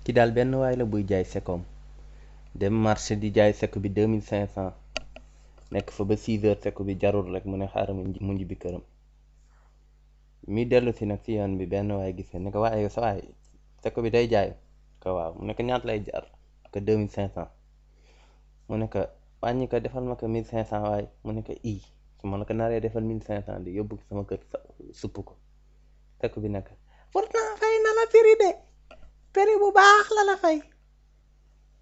ki daal benn waay la buy jaay sekoom dem marché di jaay seko bi deux mille cinq cent nekk fa ba six heures seko bi jarul rek mu ne xaaral mu njibbi këram mi dellu si nag si yoon bi benn waay gis ne ko waaye sa waay seko bi day jaay ko waaw mu ne ko ñaata lay jar ko deux mille cinq cent mu ne ko wàññi ko defal ma ko mille cinq cent waaye mu ne ko i su ma la ko naree defal mille cinq cent di yóbbu sama kër supp ko seko bi nekk pourtant fay na la prix de prix bu baax la la fay